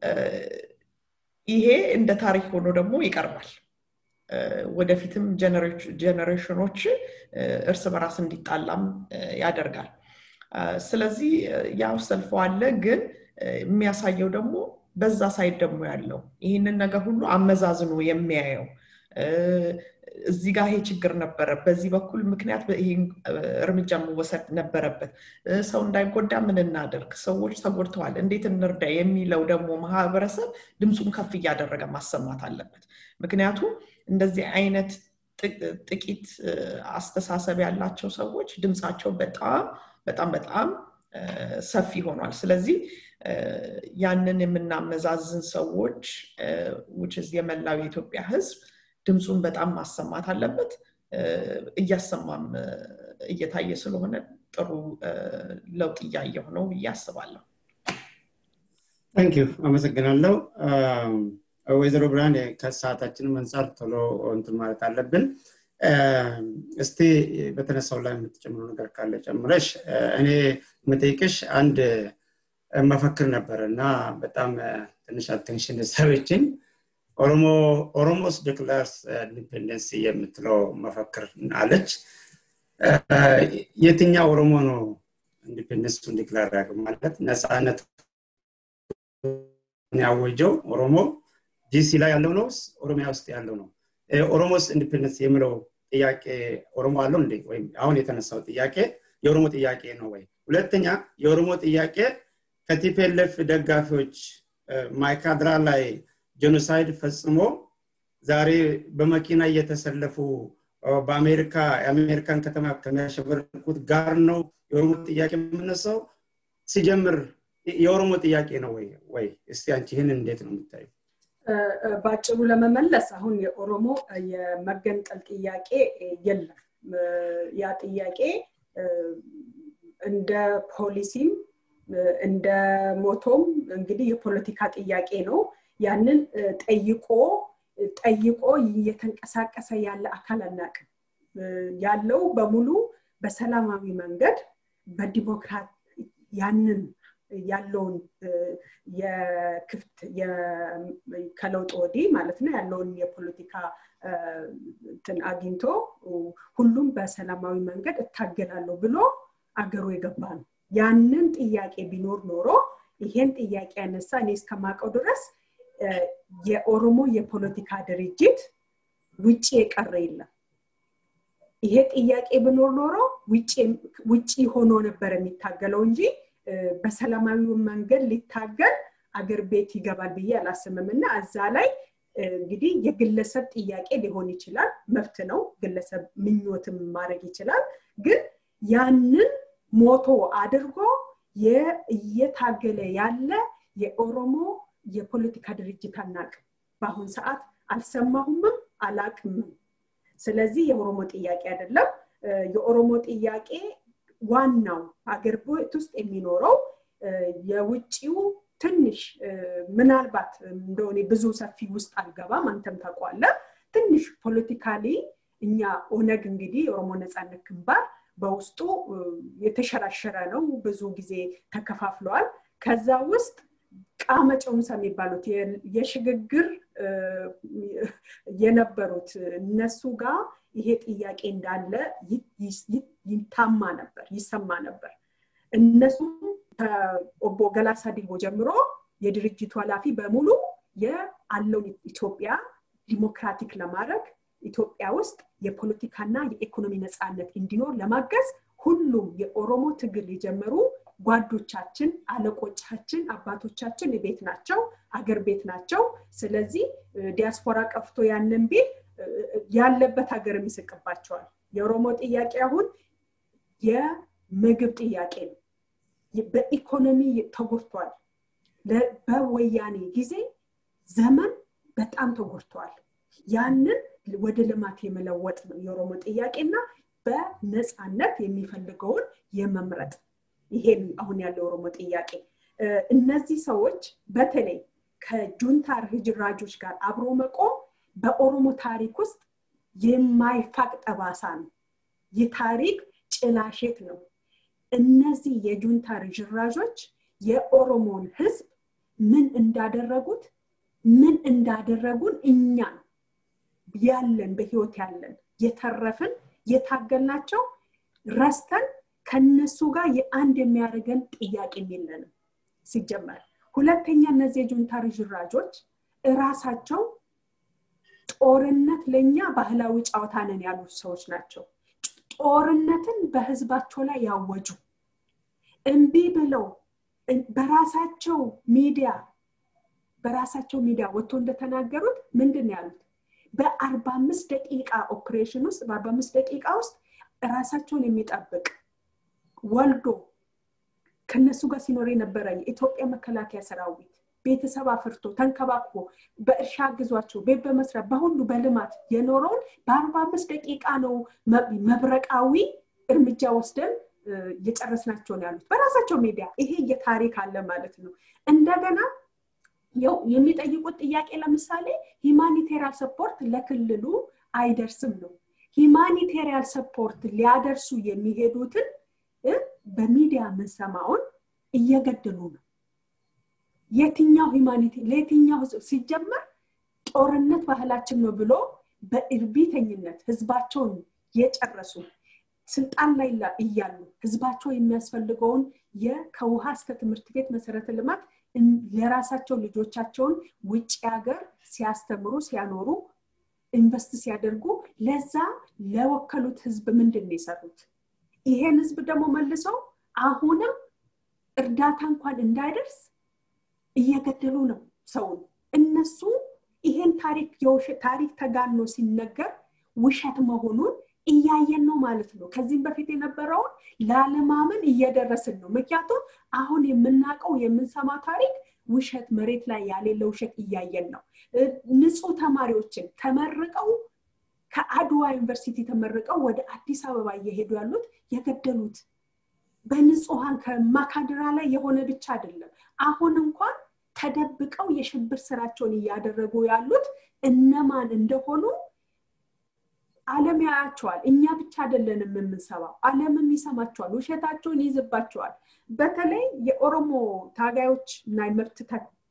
ይሄ እንደ ታሪክ ሆኖ ደግሞ ይቀርባል ወደፊትም ጀኔሬሽኖች እርስ በራስ እንዲጣላም ያደርጋል ስለዚህ ያው ሰልፎ አለ ግን የሚያሳየው ደግሞ በዛ ሳይድ ደግሞ ያለው ይህንን ነገር ሁሉ አመዛዝኖ የሚያየው እዚህ ጋር ይሄ ችግር ነበረ በዚህ በኩል ምክንያት ይህ እርምጃ መወሰድ ነበረበት ሰው እንዳይጎዳ ምን እናደርግ ሰዎች ተጎድተዋል እንዴት እንርዳ የሚለው ደግሞ ማህበረሰብ ድምፁን ከፍ እያደረገ ማሰማት አለበት ምክንያቱም እንደዚህ አይነት ጥቂት አስተሳሰብ ያላቸው ሰዎች ድምፃቸው በጣም በጣም በጣም ሰፊ ሆኗል ስለዚህ ያንን የምናመዛዝን ሰዎች ውችዝ የመላው የኢትዮጵያ ህዝብ ድምፁን በጣም ማሰማት አለበት እያሰማም እየታየ ስለሆነ ጥሩ ለውጥ እያየሁ ነው ብዬ አስባለሁ ታንኪዩ አመሰግናለሁ ወይዘሮ ብርሃን ከሰዓታችንም አንጻር ቶሎ እንትን ማለት አለብን እስቲ በተነሳው ላይ የምትጨምሩ ነገር ካለ ጨምረሽ እኔ የምጠይቅሽ አንድ መፈክር ነበር እና በጣም ትንሽ አቴንሽን ሰበችኝ ኦሮሞስ ዲክላርስ ኢንዲፔንደንስ የምትለው መፈክር አለች የትኛው ኦሮሞ ነው ኢንዲፔንደንሱን ዲክላር ያደርግ ማለት ነፃነት ያወጀው ኦሮሞ ዲሲ ላይ ያለው ነው ኦሮሚያ ውስጥ ያለው ነው ኦሮሞስ ኢንዲፔንደንስ የሚለው ጥያቄ ኦሮሞ አለው እንዴ ወይም አሁን የተነሳው ጥያቄ የኦሮሞ ጥያቄ ነው ወይ ሁለተኛ የኦሮሞ ጥያቄ ከቲፒኤልኤፍ ደጋፊዎች ማይካድራ ላይ ጄኖሳይድ ፈጽሞ ዛሬ በመኪና እየተሰለፉ በአሜሪካ የአሜሪካን ከተማ ከሚያሸበርኩት ጋር ነው የኦሮሞ ጥያቄ የምነሳው ሲጀምር የኦሮሞ ጥያቄ ነው ወይ ወይ እስቲ አንቺ ይህን እንዴት ነው የምታዩ በአጭሩ ለመመለስ አሁን የኦሮሞ የመገንጠል ጥያቄ የለም ያ ጥያቄ እንደ ፖሊሲም እንደ ሞቶም እንግዲህ የፖለቲካ ጥያቄ ነው ያንን ጠይቆ ጠይቆ እየተንቀሳቀሰ ያለ አካል አናቅም ያለው በሙሉ በሰላማዊ መንገድ በዲሞክራት ያንን ያለውን የክፍት ከለውጥ ወዲህ ማለት ነው ያለውን የፖለቲካ እንትን አግኝቶ ሁሉም በሰላማዊ መንገድ እታገላለሁ ብሎ አገሩ የገባ ነው ያንን ጥያቄ ቢኖር ኖሮ ይሄን ጥያቄ ያነሳ እኔ እስከማውቀው ድረስ የኦሮሞ የፖለቲካ ድርጅት ውጭ የቀረ የለም ይሄ ጥያቄ ብኖር ኖሮ ውጭ ሆኖ ነበር የሚታገለው እንጂ በሰላማዊ መንገድ ሊታገል አገር ቤት ይገባል ብዬ አላስምም እና እዛ ላይ እንግዲህ የግለሰብ ጥያቄ ሊሆን ይችላል መብት ነው ግለሰብ ምኞትም ማድረግ ይችላል ግን ያንን ሞቶ አድርጎ እየታገለ ያለ የኦሮሞ የፖለቲካ ድርጅት አናቅም በአሁን ሰዓት አልሰማሁምም አላቅምም ስለዚህ የኦሮሞ ጥያቄ አይደለም የኦሮሞ ጥያቄ ዋናው ሀገር ቤት ውስጥ የሚኖረው የውጭው ትንሽ ምናልባት እንደሆነ ብዙ ሰፊ ውስጥ አልገባም አንተም ታቋለ ትንሽ ፖለቲካሊ እኛ ኦነግ እንግዲህ የኦሮሞ ነፃነት ግንባር በውስጡ የተሸራሸረ ነው ብዙ ጊዜ ተከፋፍለዋል ከዛ ውስጥ ቃመጨውንሳ የሚባሉት የሽግግር የነበሩት እነሱ ጋር ይሄ ጥያቄ እንዳለ ይታማ ነበር ይሰማ ነበር እነሱ ከኦቦ ገላሳ ዲቦ ጀምሮ የድርጅቱ ኃላፊ በሙሉ የአለውን ኢትዮጵያ ዲሞክራቲክ ለማድረግ ኢትዮጵያ ውስጥ የፖለቲካና የኢኮኖሚ ነፃነት እንዲኖር ለማገዝ ሁሉም የኦሮሞ ትግል የጀመሩ ጓዶቻችን፣ አለቆቻችን፣ አባቶቻችን ቤት ናቸው፣ አገር ቤት ናቸው። ስለዚህ ዲያስፖራ ቀፍቶ ያንን ቤት ያለበት ሀገርም ይስቅባቸዋል። የኦሮሞ ጥያቄ አሁን የምግብ ጥያቄ ነው። በኢኮኖሚ ተጎድቷል። በወያኔ ጊዜ ዘመን በጣም ተጎድተዋል። ያንን ወደ ልማት የመለወጥ ነው የኦሮሞ ጥያቄና በነፃነት የሚፈልገውን የመምረጥ ይሄን አሁን ያለው ኦሮሞ ጥያቄ እነዚህ ሰዎች በተለይ ከጁንታ ርጅራጆች ጋር አብሮ መቆም በኦሮሞ ታሪክ ውስጥ የማይፋቅ ጠባሳ ነው የታሪክ ጭላሼት ነው እነዚህ የጁንታ ርጅራዦች የኦሮሞን ህዝብ ምን እንዳደረጉት ምን እንዳደረጉን እኛን ያለን በህይወት ያለን የተረፍን የታገልናቸው ረስተን ከነሱ ጋር የአንድ የሚያደርገን ጥያቄ የለንም ሲጀመር ሁለተኛ እነዚህ የጁንታ ርዥራጆች እራሳቸው ጦርነት ለእኛ ባህላዊ ጨዋታ ነን ያሉት ሰዎች ናቸው ጦርነትን በህዝባቸው ላይ ያወጁ እምቢ ብለው በራሳቸው ሚዲያ በራሳቸው ሚዲያ ወጥቶ እንደተናገሩት ምንድን ያሉት በአርባ አምስት ደቂቃ ኦፕሬሽን ውስጥ በአርባ አምስት ደቂቃ ውስጥ ራሳቸውን የሚጠብቅ ወልዶ ከነሱ ጋር ሲኖር የነበረ የኢትዮጵያ መከላከያ ሰራዊት ቤተሰብ አፍርቶ ተንከባክቦ በእርሻ አግዟቸው ቤት በመስራት በሁሉ በልማት የኖረውን በአርባ አምስት ደቂቃ ነው መብረቃዊ እርምጃ ወስደን የጨረስናቸውን ያሉት በራሳቸው ሚዲያ ይሄ የታሪክ አለ ማለት ነው እንደገና የሚጠይቁት ጥያቄ ለምሳሌ ሂማኒቴሪያል ሰፖርት ለክልሉ አይደርስም ነው ሂማኒቴሪያል ሰፖርት ሊያደርሱ የሚሄዱትን በሚዲያ የምንሰማውን እየገደሉ ነው የትኛው ሂማኒቲ ለየትኛው ሲጀመር ጦርነት ባህላችን ነው ብሎ በእርቢተኝነት ህዝባቸውን የጨረሱ ስልጣን ላይ እያሉ ህዝባቸው የሚያስፈልገውን ከውሃ እስከ ትምህርት ቤት መሰረተ ልማት ለራሳቸው ልጆቻቸውን ውጭ ሀገር ሲያስተምሩ ሲያኖሩ ኢንቨስት ሲያደርጉ ለዛ ለወከሉት ህዝብ ምንድን ነው የሰሩት ይሄን ህዝብ ደግሞ መልሰው አሁንም እርዳታ እንኳን እንዳይደርስ እየገደሉ ነው ሰውን እነሱ ይሄን ታሪክ ታሪክ ተጋኖ ሲነገር ውሸት መሆኑን እያየን ነው ማለት ነው ከዚህም በፊት የነበረውን ላለማመን እየደረስን ነው ምክንያቱም አሁን የምናውቀው የምንሰማ ታሪክ ውሸት መሬት ላይ ያሌለ ውሸት እያየን ነው ንጹህ ተማሪዎችን ተመርቀው ከአድዋ ዩኒቨርሲቲ ተመርቀው ወደ አዲስ አበባ እየሄዱ ያሉት የገደሉት በንጹሀን ከማካድራ ላይ የሆነ ብቻ አይደለም አሁን እንኳን ተደብቀው የሽብር ስራቸውን እያደረጉ ያሉት እነማን እንደሆኑ አለም ያያቸዋል እኛ ብቻ አይደለንም የምንሰማው አለምም ይሰማቸዋል ውሸታቸውን ይይዝባቸዋል በተለይ የኦሮሞ ታጋዮች እና የመብት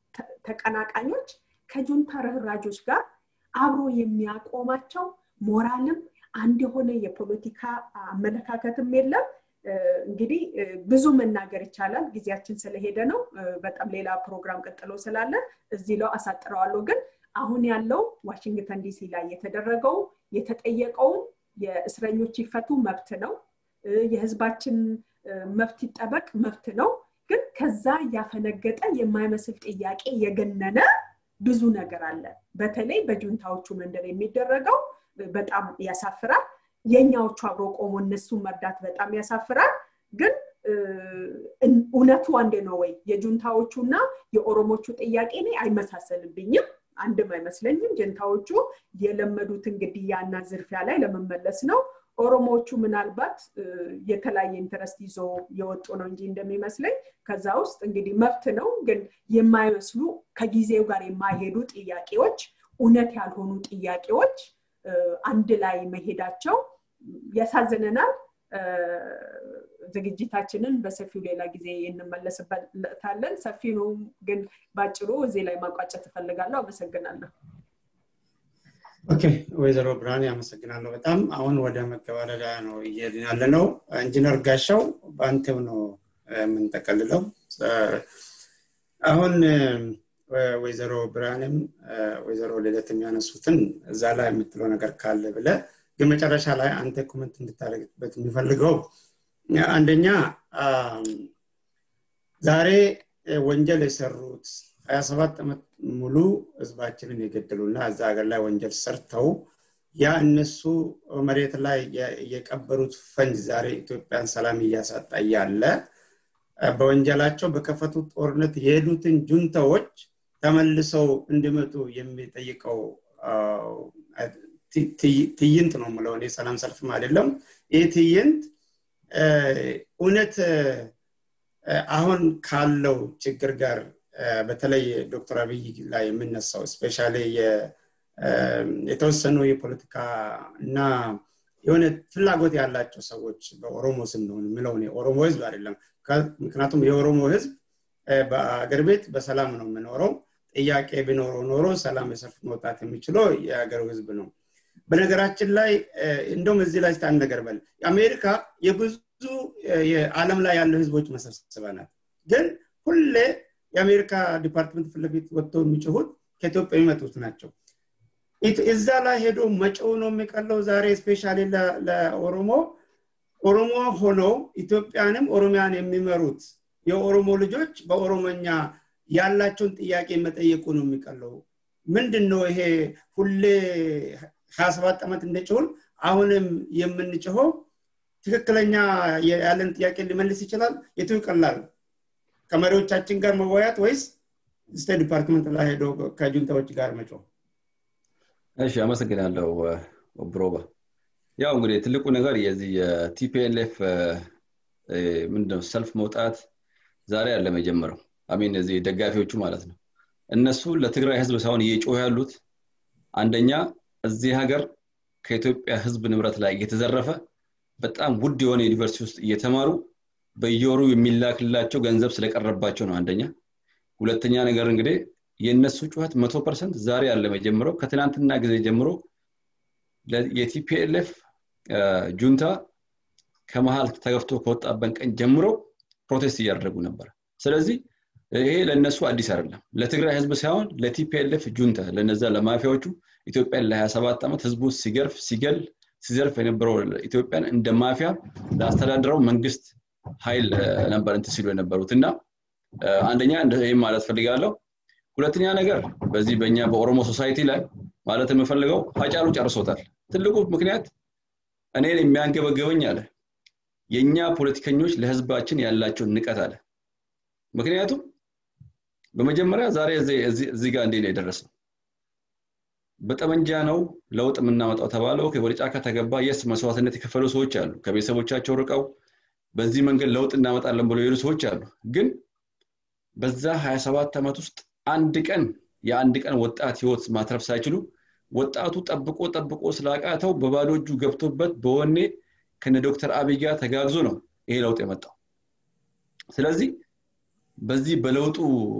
ተቀናቃኞች ከጁንታ ርህራጆች ጋር አብሮ የሚያቆማቸው ሞራልም አንድ የሆነ የፖለቲካ አመለካከትም የለም እንግዲህ ብዙ መናገር ይቻላል ጊዜያችን ስለሄደ ነው በጣም ሌላ ፕሮግራም ቀጥሎ ስላለ እዚህ ለው አሳጥረዋለሁ ግን አሁን ያለው ዋሽንግተን ዲሲ ላይ የተደረገው የተጠየቀውም የእስረኞች ይፈቱ መብት ነው የህዝባችን መብት ይጠበቅ መብት ነው ግን ከዛ ያፈነገጠ የማይመስል ጥያቄ የገነነ ብዙ ነገር አለ በተለይ በጁንታዎቹ መንደር የሚደረገው በጣም ያሳፍራል የኛዎቹ አብሮ ቆሞ እነሱን መርዳት በጣም ያሳፍራል ግን እውነቱ አንድ ነው ወይ የጁንታዎቹ እና የኦሮሞቹ ጥያቄ እኔ አይመሳሰልብኝም አንድም አይመስለኝም ጀንታዎቹ የለመዱትን ግድያና ዝርፊያ ላይ ለመመለስ ነው ኦሮሞዎቹ ምናልባት የተለያየ ኢንተረስት ይዞ የወጡ ነው እንጂ እንደሚመስለኝ ከዛ ውስጥ እንግዲህ መብት ነው ግን የማይመስሉ ከጊዜው ጋር የማይሄዱ ጥያቄዎች እውነት ያልሆኑ ጥያቄዎች አንድ ላይ መሄዳቸው ያሳዝነናል ዝግጅታችንን በሰፊው ሌላ ጊዜ እንመለስበታለን ሰፊ ነው ግን ባጭሩ እዚህ ላይ ማቋጨት እፈልጋለሁ አመሰግናለሁ ኦኬ ወይዘሮ ብርሃን ያመሰግናለሁ በጣም አሁን ወደ መገባደዳ ነው እየሄድን ያለ ነው ኢንጂነር ጋሻው በአንተው ነው የምንጠቀልለው አሁን ወይዘሮ ብርሃንም ወይዘሮ ልደት የሚያነሱትን እዛ ላይ የምትለው ነገር ካለ ብለ ግን መጨረሻ ላይ አንተ ኮመንት እንድታደረግበት የሚፈልገው አንደኛ ዛሬ ወንጀል የሰሩት ሀያ ሰባት ዓመት ሙሉ ህዝባችንን የገደሉና እዛ ሀገር ላይ ወንጀል ሰርተው ያ እነሱ መሬት ላይ የቀበሩት ፈንጅ ዛሬ ኢትዮጵያን ሰላም እያሳጣ ያለ በወንጀላቸው በከፈቱት ጦርነት የሄዱትን ጁንታዎች ተመልሰው እንዲመጡ የሚጠይቀው ትይንት ነው ምለው እኔ ሰላም ሰልፍም አይደለም ይህ ትይንት እውነት አሁን ካለው ችግር ጋር በተለይ ዶክተር አብይ ላይ የምነሳው ስፔሻ የተወሰኑ የፖለቲካ እና የሆነ ፍላጎት ያላቸው ሰዎች በኦሮሞ ስም ነው የምለው ኦሮሞ ህዝብ አይደለም ምክንያቱም የኦሮሞ ህዝብ በአገር ቤት በሰላም ነው የምኖረው ጥያቄ ቢኖረው ኖሮ ሰላም የሰልፍ መውጣት የሚችለው የሀገሩ ህዝብ ነው በነገራችን ላይ እንደውም እዚህ ላይ አንድ ነገር በል አሜሪካ የብዙ የዓለም ላይ ያሉ ህዝቦች መሰብሰቢያ ናት ግን ሁሌ የአሜሪካ ዲፓርትመንት ፊትለፊት ወጥተው የሚጮሁት ከኢትዮጵያ የሚመጡት ናቸው እዛ ላይ ሄዶ መጨው ነው የሚቀለው ዛሬ ስፔሻሊ ለኦሮሞ ኦሮሞ ሆነው ኢትዮጵያንም ኦሮሚያን የሚመሩት የኦሮሞ ልጆች በኦሮሞኛ ያላቸውን ጥያቄ መጠየቁ ነው የሚቀለው ምንድን ነው ይሄ ሁሌ ሀያ ሰባት ዓመት እንደጭሁን አሁንም የምንጭኸው ትክክለኛ ያለን ጥያቄ ሊመልስ ይችላል የቱ ይቀላል ከመሪዎቻችን ጋር መወያት ወይስ ስቴት ዲፓርትመንት ላይ ሄዶ ከጁንታዎች ጋር መጮህ እሺ አመሰግናለሁ ብሮባ ያው እንግዲህ ትልቁ ነገር የዚህ የቲፒኤልኤፍ ምንድነው ሰልፍ መውጣት ዛሬ አለ መጀመረው አሚን እዚህ ደጋፊዎቹ ማለት ነው እነሱ ለትግራይ ህዝብ ሳይሆን እየጮሁ ያሉት አንደኛ እዚህ ሀገር ከኢትዮጵያ ህዝብ ንብረት ላይ እየተዘረፈ በጣም ውድ የሆነ ዩኒቨርሲቲ ውስጥ እየተማሩ በየወሩ የሚላክላቸው ገንዘብ ስለቀረባቸው ነው አንደኛ ሁለተኛ ነገር እንግዲህ የእነሱ ጩኸት መቶ ፐርሰንት ዛሬ አለ መጀመረው ከትናንትና ጊዜ ጀምሮ የቲፒኤልኤፍ ጁንታ ከመሀል ተገፍቶ ከወጣበት ቀን ጀምሮ ፕሮቴስት እያደረጉ ነበር ስለዚህ ይሄ ለእነሱ አዲስ አይደለም ለትግራይ ህዝብ ሳይሆን ለቲፒኤልኤፍ ጁንታ ለነዛ ለማፊያዎቹ ኢትዮጵያን ለ27 ዓመት ህዝቡ ሲገርፍ ሲገል ሲዘርፍ የነበረው ኢትዮጵያን እንደ ማፊያ ለአስተዳድረው መንግስት ኃይል ነበር እንት ሲሉ የነበሩት እና አንደኛ ይህም ማለት ፈልጋለሁ ሁለተኛ ነገር በዚህ በእኛ በኦሮሞ ሶሳይቲ ላይ ማለት የምፈልገው ሀጫሉ ጨርሶታል ትልቁ ምክንያት እኔን የሚያንገበገበኝ አለ የእኛ ፖለቲከኞች ለህዝባችን ያላቸውን ንቀት አለ ምክንያቱም በመጀመሪያ ዛሬ እዚህ ጋር እንዴ ነው የደረሰው በጠመንጃ ነው ለውጥ የምናመጣው ተባለው ወደ ጫካ ተገባ የስ መስዋዕትነት የከፈሉ ሰዎች አሉ ከቤተሰቦቻቸው ርቀው በዚህ መንገድ ለውጥ እናመጣለን ብሎ የሄዱ ሰዎች አሉ ግን በዛ 27 ዓመት ውስጥ አንድ ቀን የአንድ ቀን ወጣት ህይወት ማትረፍ ሳይችሉ ወጣቱ ጠብቆ ጠብቆ ስላቃተው በባዶ እጁ ገብቶበት በወኔ ከነ ዶክተር አብይ ጋር ተጋግዞ ነው ይሄ ለውጥ የመጣው ስለዚህ በዚህ በለውጡ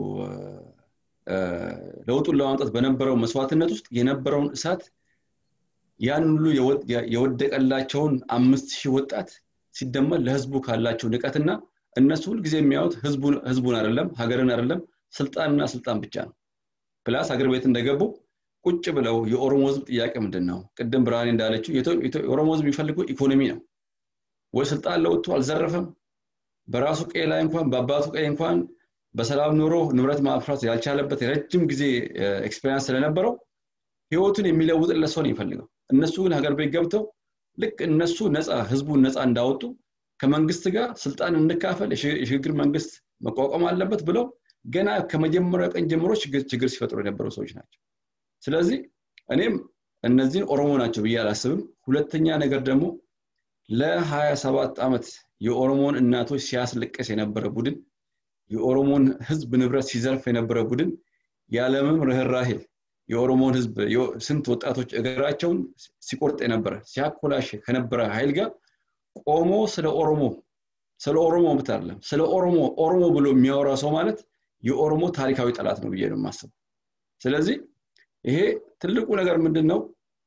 ለውጡን ለማምጣት በነበረው መስዋዕትነት ውስጥ የነበረውን እሳት ያን ሁሉ የወደቀላቸውን አምስት ሺህ ወጣት ሲደመር ለህዝቡ ካላቸው ንቀትና እነሱ ሁልጊዜ የሚያዩት ህዝቡን አይደለም ሀገርን አይደለም ስልጣንና ስልጣን ብቻ ነው ፕላስ ሀገር ቤት እንደገቡ ቁጭ ብለው የኦሮሞ ህዝብ ጥያቄ ምንድን ነው ቅድም ብርሃኔ እንዳለችው የኦሮሞ ህዝብ የሚፈልገው ኢኮኖሚ ነው ወይ ስልጣን ለውጡ አልዘረፈም በራሱ ቀይ ላይ እንኳን በአባቱ ቀይ እንኳን በሰላም ኑሮ ንብረት ማፍራት ያልቻለበት የረጅም ጊዜ ኤክስፔሪንስ ስለነበረው ህይወቱን የሚለውጥለት ሰው ነው የሚፈልገው እነሱ ግን ሀገር ቤት ገብተው ልክ እነሱ ነፃ ህዝቡን ነፃ እንዳወጡ ከመንግስት ጋር ስልጣን እንካፈል የሽግግር መንግስት መቋቋም አለበት ብለው ገና ከመጀመሪያው ቀን ጀምሮ ችግር ሲፈጥሩ የነበሩ ሰዎች ናቸው ስለዚህ እኔም እነዚህን ኦሮሞ ናቸው ብዬ አላስብም ሁለተኛ ነገር ደግሞ ለ27 ዓመት የኦሮሞን እናቶች ሲያስለቀስ የነበረ ቡድን የኦሮሞን ህዝብ ንብረት ሲዘርፍ የነበረ ቡድን ያለምም ርኅራሄ የኦሮሞን ህዝብ ስንት ወጣቶች እግራቸውን ሲቆርጥ የነበረ ሲያኮላሽ ከነበረ ኃይል ጋር ቆሞ ስለ ኦሮሞ ስለ ኦሮሞ ብት አይደለም ስለ ኦሮሞ ኦሮሞ ብሎ የሚያወራ ሰው ማለት የኦሮሞ ታሪካዊ ጠላት ነው ብዬ ነው የማስበው ስለዚህ ይሄ ትልቁ ነገር ምንድን ነው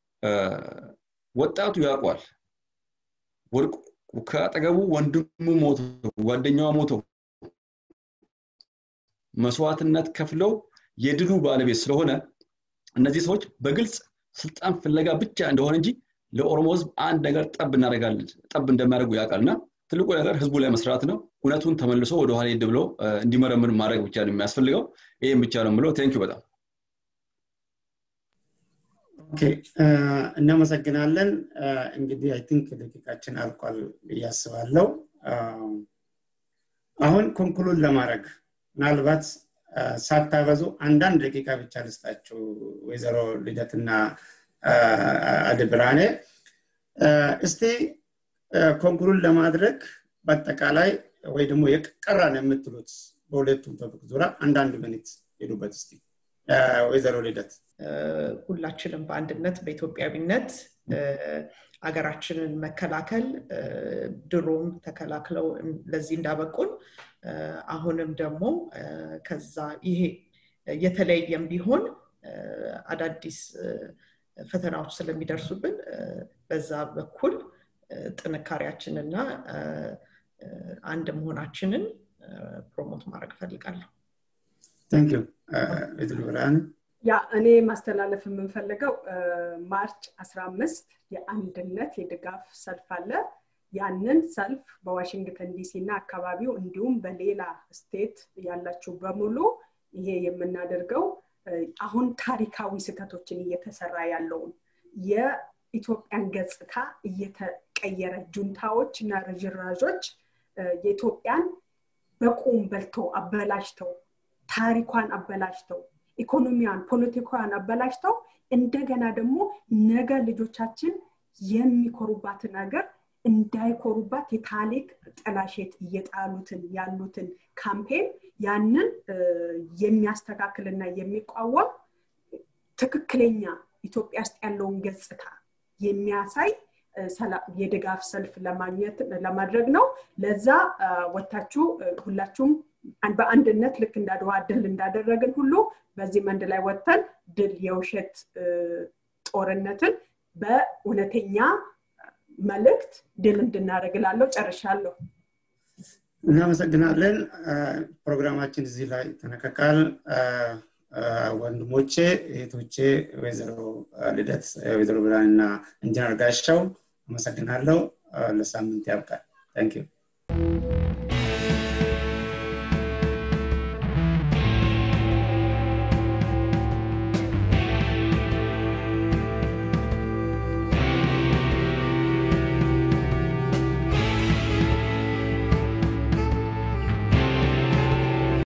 ወጣቱ ያውቋል ከአጠገቡ ወንድሙ ሞቶ ጓደኛዋ ሞቶ መስዋዕትነት ከፍለው የድሉ ባለቤት ስለሆነ እነዚህ ሰዎች በግልጽ ስልጣን ፍለጋ ብቻ እንደሆነ እንጂ ለኦሮሞ ህዝብ አንድ ነገር ጠብ እናደርጋለን ጠብ እንደሚያደርጉ ያውቃል እና ትልቁ ነገር ህዝቡ ላይ መስራት ነው እውነቱን ተመልሶ ወደኋላ ሄድ ብሎ እንዲመረምር ማድረግ ብቻ ነው የሚያስፈልገው ይህም ብቻ ነው ብለው ቴንኪ በጣም እናመሰግናለን እንግዲህ አይ ቲንክ ደቂቃችን አልቋል ብዬ አስባለሁ አሁን ኮንክሉድ ለማድረግ ምናልባት ሳታበዙ አንዳንድ ደቂቃ ብቻ ልስጣችሁ ወይዘሮ ልደትና አድ ብርሃኔ እስቲ ኮንክሉድ ለማድረግ በአጠቃላይ ወይ ደግሞ የቀራን የምትሉት በሁለቱም ቶፒክ ዙሪያ አንዳንድ ሚኒት ሄዱበት እስቲ ወይዘሮ ልደት ሁላችንም በአንድነት በኢትዮጵያዊነት አገራችንን መከላከል ድሮም ተከላክለው ለዚህ እንዳበቁን አሁንም ደግሞ ከዛ ይሄ የተለየም ቢሆን አዳዲስ ፈተናዎች ስለሚደርሱብን በዛ በኩል ጥንካሬያችንና አንድ መሆናችንን ፕሮሞት ማድረግ እፈልጋለሁ ታንክ ዩ ብርሃን ያ እኔ ማስተላለፍ የምንፈልገው ማርች 15 የአንድነት የድጋፍ ሰልፍ አለ ያንን ሰልፍ በዋሽንግተን ዲሲ እና አካባቢው እንዲሁም በሌላ ስቴት ያላችሁ በሙሉ ይሄ የምናደርገው አሁን ታሪካዊ ስህተቶችን እየተሰራ ያለውን የኢትዮጵያን ገጽታ እየተቀየረ ጁንታዎች እና ርዥራዦች የኢትዮጵያን በቁም በልተው አበላሽተው ታሪኳን አበላሽተው ኢኮኖሚያን ፖለቲካዋን አበላሽተው እንደገና ደግሞ ነገ ልጆቻችን የሚኮሩባትን ሀገር እንዳይኮሩባት የታሪክ ጥላሸት እየጣሉትን ያሉትን ካምፔን ያንን የሚያስተካክልና የሚቋወም ትክክለኛ ኢትዮጵያ ውስጥ ያለውን ገጽታ የሚያሳይ የድጋፍ ሰልፍ ለማግኘት ለማድረግ ነው ለዛ ወታችሁ ሁላችሁም በአንድነት ልክ እንዳድዋ ድል እንዳደረግን ሁሉ በዚህ መንድ ላይ ወጥተን ድል የውሸት ጦርነትን በእውነተኛ መልእክት ድል እንድናደርግ ላለው ጨርሻለሁ እናመሰግናለን ፕሮግራማችን እዚህ ላይ ተነቀቃል ወንድሞቼ እህቶቼ ወይዘሮ ልደት ወይዘሮ ብርሃን እና ኢንጂነር ጋሻው አመሰግናለሁ ለሳምንት ያብቃል ታንኪዩ